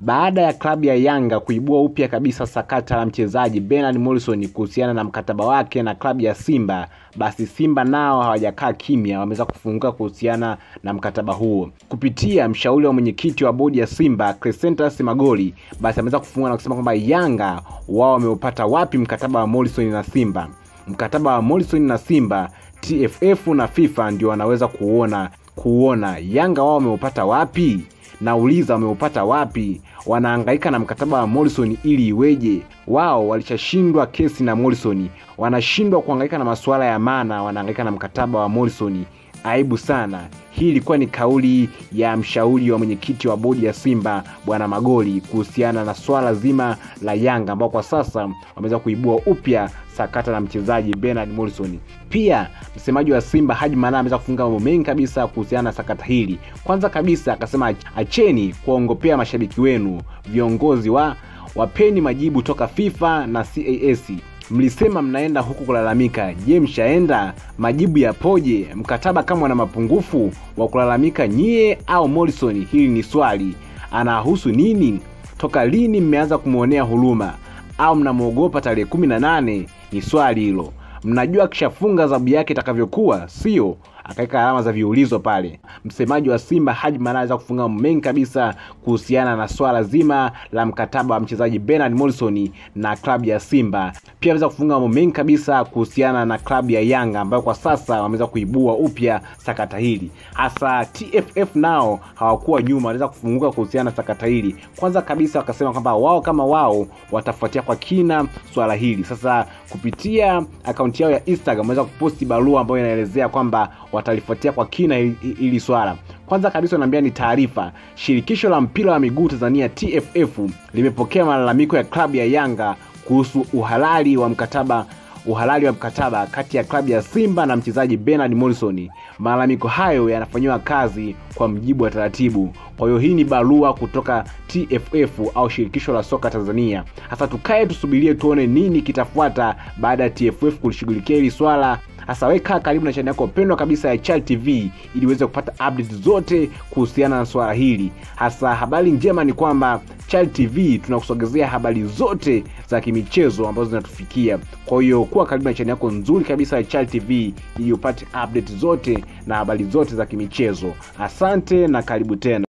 baada ya klabu ya Yanga kuibua upya kabisa sakata la mchezaji Bernard Morrison kuhusiana na mkataba wake na klabu ya Simba, basi Simba nao hawajakaa kimya, wameweza kufunguka kuhusiana na mkataba huo kupitia mshauri wa mwenyekiti wa bodi ya Simba Crescentas Magoli, basi ameweza kufunguka na kusema kwamba Yanga wao wameupata wapi mkataba wa Morrison na Simba. Mkataba wa Morrison na Simba, TFF na FIFA ndio wanaweza kuona kuona Yanga wao wameupata wapi nauliza wameupata wapi? Wanahangaika na mkataba wa Morrison ili iweje? Wao walishashindwa kesi na Morrison, wanashindwa kuhangaika na masuala ya maana, wanahangaika na mkataba wa Morrison. Aibu sana. Hii ilikuwa ni kauli ya mshauri wa mwenyekiti wa bodi ya Simba bwana Magoli kuhusiana na swala zima la Yanga ambao kwa sasa wameweza kuibua upya sakata la mchezaji Bernard Morrison. Pia msemaji wa Simba Haji Manara ameweza kufunga mambo mengi kabisa kuhusiana na sakata hili. Kwanza kabisa akasema, acheni kuwaongopea mashabiki wenu, viongozi wa wapeni majibu toka FIFA na CAS. Mlisema mnaenda huku kulalamika. Je, mshaenda? Majibu yapoje? Mkataba kama wana mapungufu wa kulalamika nyie au Morrison? Hili ni swali. Anahusu nini? Toka lini mmeanza kumwonea huruma au mnamwogopa tarehe kumi na nane? Ni swali hilo. Mnajua akishafunga adhabu yake itakavyokuwa, sio? Akaweka alama za viulizo pale. Msemaji wa Simba Haji Manara aweza kufunga mengi kabisa kuhusiana na swala zima la mkataba wa mchezaji Bernard Morrison na klabu ya Simba. Pia aweza kufunga mambo mengi kabisa kuhusiana na klabu ya Yanga ambayo kwa sasa wameweza kuibua upya sakata hili. Hasa TFF nao hawakuwa nyuma, waliweza kufunguka kuhusiana na sakata hili. Kwanza kabisa wakasema kwamba wao kama wao watafuatia kwa kina swala hili. Sasa kupitia akaunti yao ya Instagram wameweza kuposti barua ambayo inaelezea kwamba watalifuatia kwa kina hili swala. Kwanza kabisa wanaambia ni taarifa, shirikisho la mpira wa miguu Tanzania TFF limepokea malalamiko ya klabu ya Yanga kuhusu uhalali wa mkataba uhalali wa mkataba kati ya klabu ya Simba na mchezaji Bernard Morrison. Malalamiko hayo yanafanyiwa kazi kwa mjibu wa taratibu. Kwa hiyo hii ni barua kutoka TFF au shirikisho la soka Tanzania. Sasa tukae tusubirie tuone nini kitafuata baada ya TFF kulishughulikia hili swala. Hasa weka karibu na chaneli yako pendwa kabisa ya Chal TV ili uweze kupata update zote kuhusiana na swala hili. Hasa habari njema ni kwamba Chal TV tunakusogezea habari zote za kimichezo ambazo zinatufikia. Kwa hiyo kuwa karibu na chaneli yako nzuri kabisa ya Chal TV ili upate update zote na habari zote za kimichezo. Asante na karibu tena.